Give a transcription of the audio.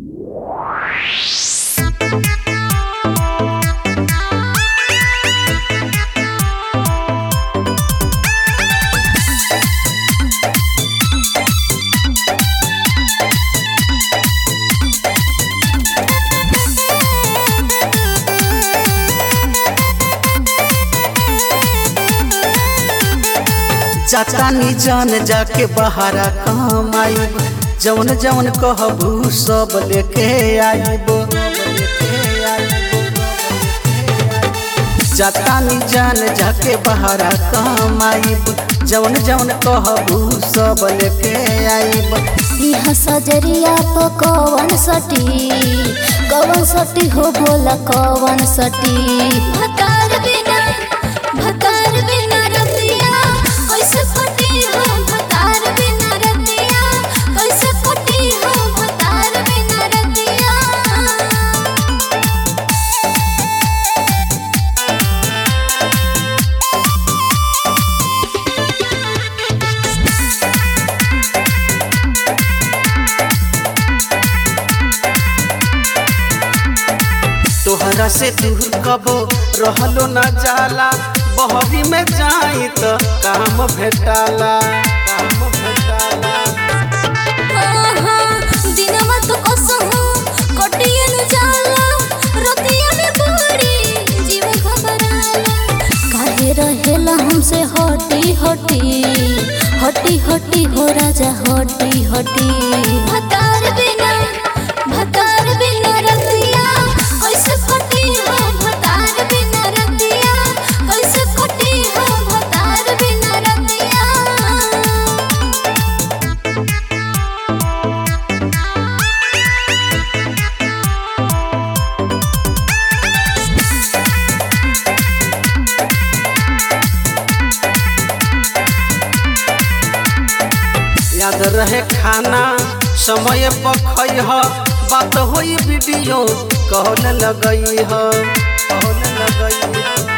जातानी जान जाके बहारा कमाइब जवन जवन कहबू सब लेके आइब जातानी जान जाके बहारा कमाइब जवन जवन कहबू सब लेके आइब इहा सजरिया प कवन सटी कवन सटी हो बोला कवन सटी भतार बिना भतार बिना रतिया कैसे कटी हो भतार बिना रतिया कैसे कटी हो भतार बिना रतिया तोहरा से दूर कबो रहलो न जाला बहवी में जाई त काम भेटाला काम भेटाला आहा, दिनमा तो कसहु कटियन जाला रतिया में बड़ी जीव घबराला काहे रहेला हमसे हटी हटी हटी हटी हो राजा हटी हटी भतार बिना भतार बिना रतिया कैसे कटी हो भतार बिना रतिया कैसे कटी हो भतार बिना रतिया याद रहे खाना समय पर खइह बात होई वीडियो कहल लगई ह कहल लगई ह